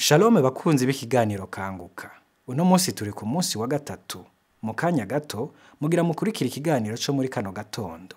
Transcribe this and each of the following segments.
Shalom bakunzi b'ikiganiro kanguka. Uno munsi turi ku munsi wa gatatu. Mu kanya gato mugira mukurikira ikiganiro co muri kano gatondo.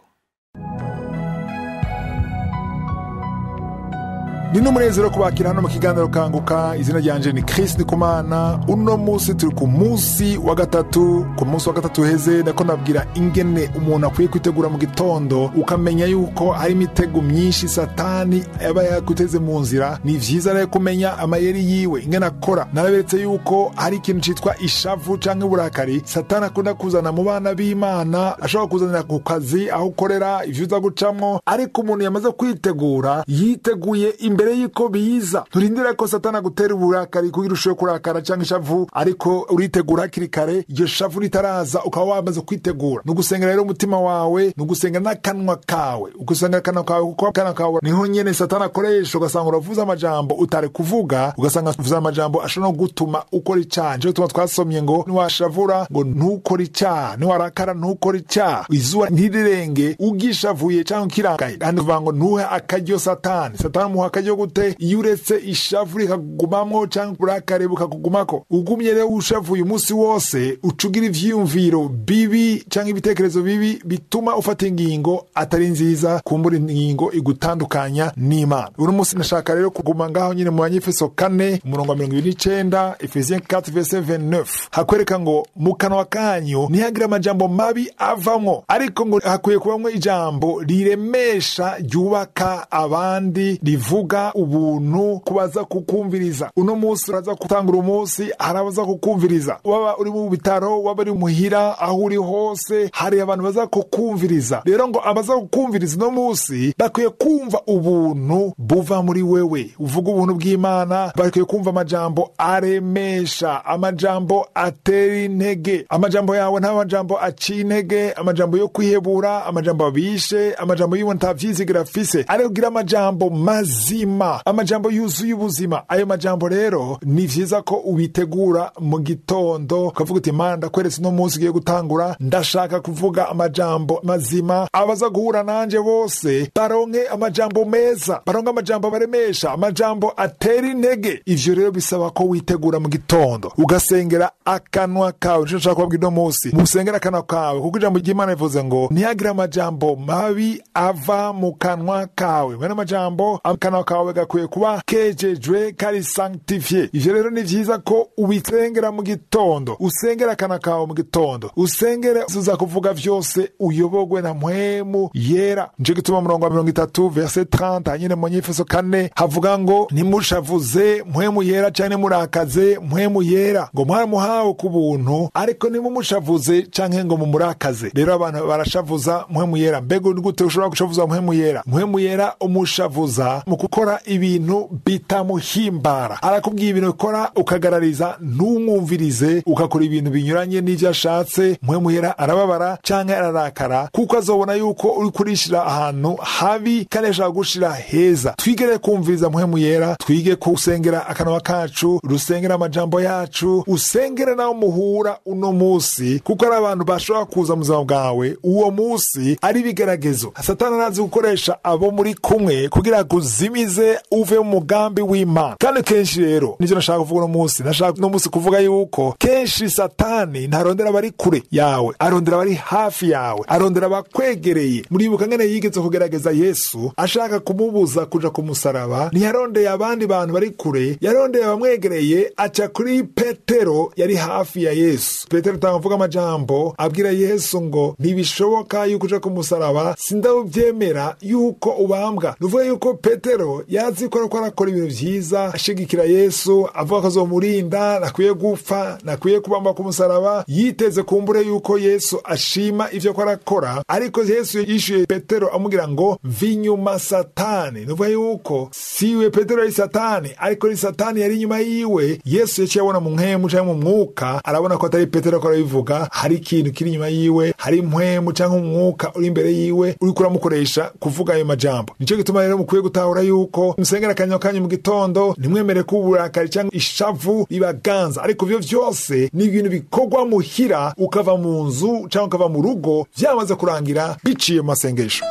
ni n'umunezero kubakira hano mu kiganiro kanguka izina ryanje ni Chris Ndikumana uno munsi turi ku munsi wa gatatu ku munsi wa gatatu heze ndako nabwira ingene umuntu akwiye kwitegura mu gitondo ukamenya yuko hari imitego myinshi satani aba yakuteze mu nzira ni vyiza rero kumenya amayeri yiwe ingene akora naraberetse yuko hari ikintu citwa ishavu canke uburakari satani akunda kuzana mu bana b'imana ashobora kuzanira ku kazi aho ukorera ivyo uza gucamwo ariko umuntu yamaze kwitegura yiteguye imbere y'uko biza nturindira ko satani agutera uburakari kugira ushobore kurakara canke ishavu ariko uritegura hakiri kare iryo shavu ritaraza ukaba wamaze kwitegura ni ugusenga rero umutima wawe ni ugusenga n'akanwa kawe ugusenga akanwa kawe kuko akanwa kawe niho nyene satani akoresha ugasanga uravuze amajambo utari kuvuga ugasanga uvuze amajambo ashobora no gutuma ukora icaha nico gituma twasomye ngo niwashavura ngo ntukore icaha niwarakara ntukore icaha izuba ntirirenge ugishavuye canke ukirangaye kandi uvuga ngo ntuhe akaryo satani satani umuha akaryo gute iyo uretse ishavu rikakugumamwo canke uburakare bukakugumako ugumye rero ushavuye umunsi wose uca ugira ivyiyumviro bibi canke ibitekerezo bibi bituma ufata ingingo atari nziza kumbura ingingo igutandukanya n'imana uno munsi nashaka rero kuguma ngaho nyine mu banyefeso kane umurongo wa mirongo ibiri n'icenda efesien 4 verse 29 hakwereka ngo mu kanwa kanyu ntihagire amajambo mabi avamwo ariko ngo hakwiye kubamwo ijambo riremesha ryubaka abandi rivuga ubuntu kubaza kukumviriza uno munsi uraza gutangura umunsi hari abaza kukumviriza waba uri mu bitaro waba uri muhira aho uri hose hari abantu baza kukumviriza rero ngo abaza kukumviriza uno munsi bakwiye kumva ubuntu buva muri wewe uvuga ubuntu bw'imana bakwiye kumva amajambo aremesha amajambo atera intege amajambo yawe nta majambo aciye intege amajambo yo kwihebura amajambo abishe amajambo y'umuntu atavyizigira afise ari kugira amajambo mazima amajambo yuzuye ubuzima ayo majambo rero ni vyiza ko ubitegura mu gitondo ukavuga uti mana ndakweretse uno munsi ugiye gutangura ndashaka kuvuga amajambo mazima abaza guhura nanje bose baronke amajambo meza baronke amajambo baremesha amajambo atera intege ivyo rero bisaba ko witegura mu gitondo ugasengera akanwa kawe nico nshaka kubabwira uno munsi musengera akanwa kawe kuko ijambo ry'imana rivuze ngo ntihagire amajambo mabi ava mu kanwa kawe mwene amajambo akanwa kawe gakwiye kuba kejejwe kari sanctifiye ivyo rero ni vyiza ko ubisengera mu gitondo usengera akanwa kawe mu gitondo usengere uza kuvuga vyose uyobogwe na mpwemu yera nico gituma murongo wa mirongo itatu verse 30 nyine mu nyefeso kane havuga ngo nimushavuze mpwemu yera canke murakaze mpwemu yera ngo mwaramuhawe ku buntu ariko nimumushavuze canke ngo mumurakaze rero abantu barashavuza mpwemu yera mbega ni gute ushobora gushavuza mpwemu yera mpwemu yera umushavuza mu gukora ibintu bitamuhimbara arakubwiye ibintu ukora ukagarariza ntumwumvirize ugakora ibintu binyuranye n'ivyo ashatse mpwemu yera arababara canke ararakara kuko azobona yuko uri kurishira ahantu habi kandi ashaka gushira heza twigere kumviriza mpwemu yera twige kusengera akanwa kacu rusengera amajambo yacu usengere nawe muhura uno musi kuko ari abantu bashobora kuza mu buzima bwawe uwo musi ari ibigeragezo satani arazi gukoresha abo muri kumwe kugira ngo uzimize uve mu mugambi w'imana kandi kenshi rero nivyo nashaka kuvuga uno musi nashaka uno musi kuvuga yuko kenshi satani ntarondera abari kure yawe arondera abari hafi yawe arondera abakwegereye muribuka ngene yigeze kugerageza yesu ashaka kumubuza kuja ku musaraba ntiyarondeye abandi bantu bari kure yarondeye abamwegereye aca kuri petero yari hafi ya yesu petero tanga amajambo abwira yesu ngo ntibishoboka yuko uja ku musaraba sindabyemera yuko ubambwa nuvuga yuko petero yazi ko ariko arakora ibintu vyiza ashigikira yesu avuga ko azomurinda nakwiye gupfa nakwiye kubamba ku musaraba yiteze kumbure yuko yesu ashima ivyo ko arakora ariko yesu yishuye petero amubwira ngo vinyuma satani nuvuga yuko siwe petero yari satani ariko ni satani yari inyuma yiwe yesu yaciye abona mu mpwemu canke mu mwuka arabona ko atari petero ko arabivuga hari ikintu kiri inyuma yiwe hari impwemu canke umwuka uri imbere yiwe uriko uramukoresha kuvuga ayo majambo nico gituma rero mukwiye gutahura yuko musengera akanya kanyu mu gitondo ntimwemere ko uburakari canke ishavu ribaganza ariko ivyo vyose ni ibintu bikorwa muhira ukava mu nzu canke ukava mu rugo vyamaze kurangira biciye mu masengesho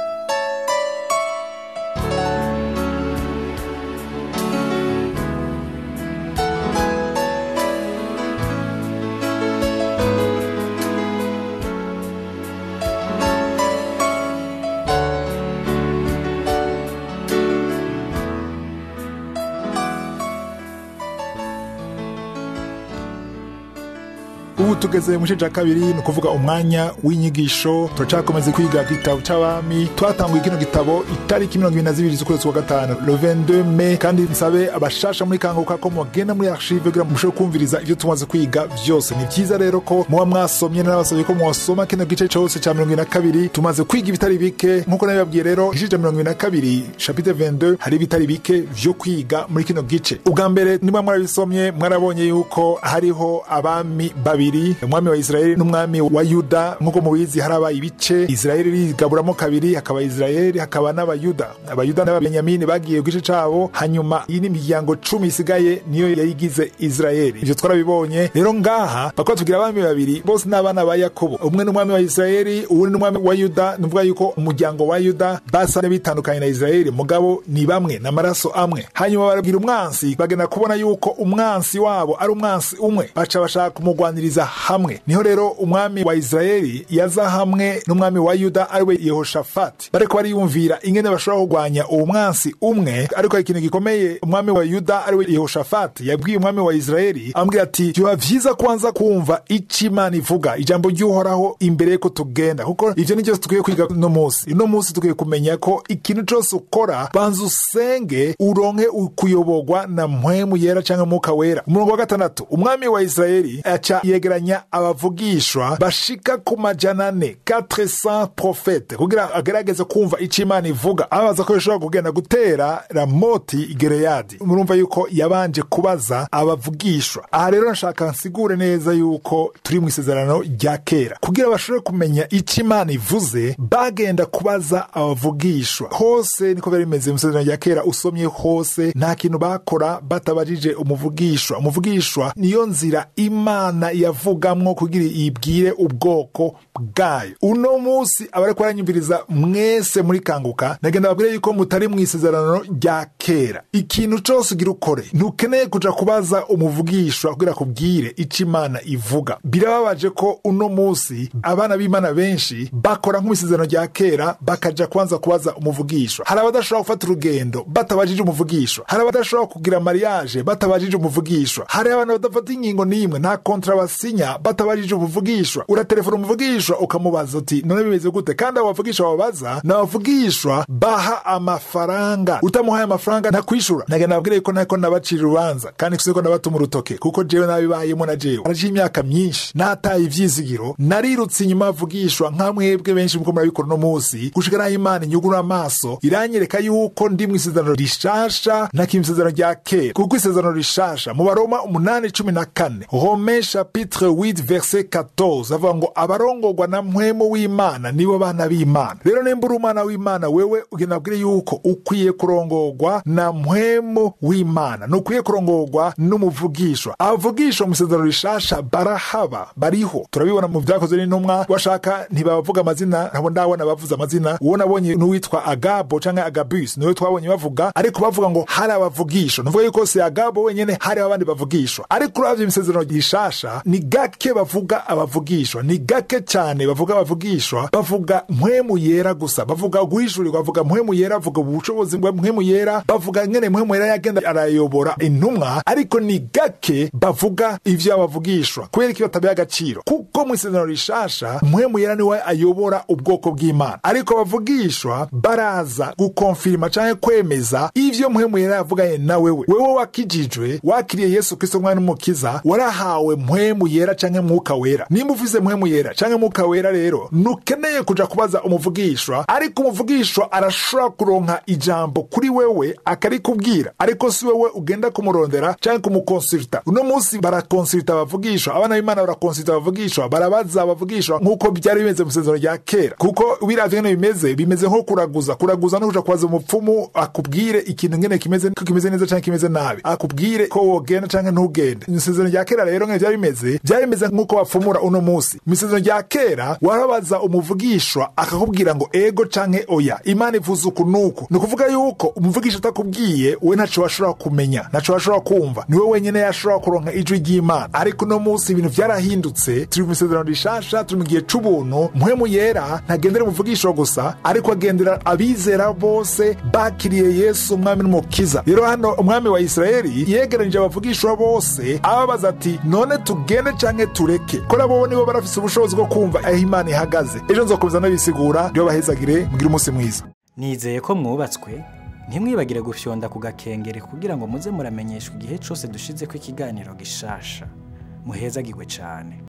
ubu tugeze mu gice cya kabiri ni ukuvuga umwanya w'inyigisho turacakomeza kwiga igitabo cy'abami twatanguye kino gitabo itariki mirongo ibiri na zibiri z'ukwezi kwa gatanu le 22 me kandi nsabe abashasha muri kanguka ko mugenda muri archive kugira ngo mushobore kumviriza ibyo tumaze kwiga byose ni byiza rero ko muba mwasomye n'abasabye ko mwasoma kino gice cyose cya mirongo ibiri na kabiri tumaze kwiga ibitari bike nk'uko nabibabwiye rero igice cya mirongo ibiri na kabiri chapitre 22 hari ibitari bike vyo kwiga muri kino gice ubwa mbere niba mwarabisomye mwarabonye yuko hariho abami babiri umwami wa isirayeli n'umwami wa yuda nk'uko mubizi harabaye ibice isirayeli rigaburamo kabiri hakaba isirayeli hakaba n'abayuda abayuda n'ababenyamini bagiye ku gice cabo hanyuma iyi ni imiryango cumi isigaye niyo yayigize isirayeli ivyo twarabibonye rero ngaha bakaba tugira abami babiri bose n'abana ba yakobo umwe n'umwami wa isirayeli uwundi n'umwami wa yuda ni ukuvuga yuko umuryango wa yuda basa bitandukanye na isirayeli mugabo ni bamwe n'amaraso amwe hanyuma barabwira umwansi bagenda kubona yuko umwansi wabo ari umwansi umwe baca bashaka kumugwaniriza hamwe niho rero umwami wa isirayeli yaza hamwe n'umwami wa yuda ariwe yehoshafati bariko bariyumvira ingene bashobora kurwanya uwo mwansi umwe ariko ikintu gikomeye umwami wa yuda ariwe yehoshafati yabwiye umwami wa isirayeli amubwira ati vyoba vyiza kwanza kumva ico imana ivuga ijambo ry'uhoraho imbere yuko tugenda kuko ivyo ni vyose tukwiye kwiga uno munsi uno munsi tukwiye kumenya ko ikintu cose ukora banza usenge uronke kuyoborwa na mpwemu yera canke mwuka wera umurongo wa gatandatu umwami wa isirayeli aca yegeranya abavugishwa bashika ku majana ane 400 profete kugira agerageze kumva ico imana ivuga abaza ko bishobora kugenda gutera ramoti igereyadi murumva yuko yabanje kubaza abavugishwa aha rero nshaka nsigure neza yuko turi mu isezerano rya kera kugira bashobore kumenya ico imana ivuze bagenda kubaza abavugishwa hose niko byari bimeze mu isezerano rya kera usomye hose nta kintu bakora batabajije umuvugishwa umuvugishwa niyo nzira imana yavugamwo kugira yibwire ubwoko bwayo uno munsi abariko baranyumviriza mwese muri kanguka nagenda babwire yuko mutari mu isezerano rya kera ikintu cose ugira ukore ntukeneye kuja kubaza umuvugishwa kugira kubwire ico imana ivuga birababaje ko uno munsi abana b'imana benshi bakora nk'isezerano rya kera bakaja kwanza kubaza umuvugishwa hari abadashobora gufata urugendo batabajije umuvugishwa hari abadashobora kugira mariage batabajije umuvugishwa hari abantu badafata ingingo n'imwe nta kontra basinya batabajije umuvugishwa uratelefona umuvugishwa ukamubaza uti none bimeze gute kandi abo bavugishwa babaza ni abavugishwa baha amafaranga utamuhaye amafaranga ntakwishura nagenda nabwire yuko ntako nabacira urubanza kandi siko nabatuma urutoke kuko jewe nabibayemo na jewe araciye imyaka myinshi nataye ivyizigiro narirutse inyuma avugishwa nka mwebwe benshi muko murabikora uno munsi gushika naho imana inyugura amaso iranyereka yuko ndi mu isezerano rishasha ntakiri isezerano rya kera kuko isezerano rishasha mu baroma umunani cumi na kane rome chapitre 8 verset 14 avuga ngo abarongorwa na mpwemu w'imana nibo bana b'imana rero nimba uri umwana w'imana wewe ugenda abwire yuko ukwiye kurongorwa na mpwemu w'imana nukwiye kurongorwa n'umuvugishwa abavugishwa mu isezerano rishasha barahaba bariho turabibona mu vyakozwe n'intumwa bashaka ntibabavuga amazina ntabwo ndabona bavuze amazina uwo nabonye n'uwitwa agabo canke agabus niwe twabonye bavuga ariko bavuga ngo hari abavugishwa nuvuga yuko si agabo wenyene hari abandi bavugishwa ariko uravye imisezerano rishasha ni gake bavuga abavugishwa ni gake cyane bavuga abavugishwa bavuga mpwemu yera gusa bavuga guhishurirwa bavuga mpwemu yera bavuga ubushobozi bwa mpwemu yera bavuga ngene mpwemu yera yagenda arayobora intumwa ariko ni gake bavuga ivyo abavugishwa kubera ko batabiha agaciro kuko mu isezerano rishasha mpwemu yera niwe ayobora ubwoko bw'imana ariko abavugishwa baraza gukonfirima canke kwemeza ivyo mpwemu yera yavuganye na wewe wewe wakijijwe wakiriye yesu kristo mwana n'umukiza warahawe mpwemu yera canke mwuka wera nimba ufise mpwemu yera canke mwuka wera rero ntukeneye kuja kubaza umuvugishwa ariko umuvugishwa arashobora kuronka ijambo kuri wewe akarikubwira ariko si wewe ugenda kumurondera canke kumukonsulta uno munsi barakonsulta abavugishwa abana b'imana barakonsulta abavugishwa barabaza abavugishwa nk'uko byari bimeze mu isezerano rya kera kuko biravye ngene bimeze bimeze nko kuraguza kuraguza no kuja kubaza umupfumu akubwire ikintu ngene kimeze ko kimeze neza canke kimeze nabi akubwire ko wogenda canke ntugende mu isezerano rya kera rero ngene vyari bimeze vyari bimeze nk'uko bapfumura uno munsi mu isezerano rya kera warabaza umuvugishwa akakubwira ngo ego canke oya imana ivuze uku nuku ni ukuvuga yuko umuvugisha atakubwiye we ntaco washobora kumenya ntaco washobora kumva niwe wenyene yashobora kuronka ijwi ry'imana ariko uno munsi ibintu vyarahindutse turi mu isezerano rishasha turi mu gihe c'ubuntu mpwemu yera ntagendera umuvugishwa gusa ariko agendera abizera bose bakiriye yesu umwami n'umukiza rero hano umwami wa isirayeli yegeranije abavugishwa bose ababaza ati none tugende tugende canke tureke ko nabo nibo barafise ubushobozi bwo kumva aho imana ihagaze ejo nzokomeza nabisigura ryo bahezagire mugire umunsi mwiza nizeye ko mwubatswe ntimwibagire gufyonda ku gakengere kugira ngo muze muramenyeshwa igihe cyose dushizeko ikiganiro gishasha muhezagirwe cyane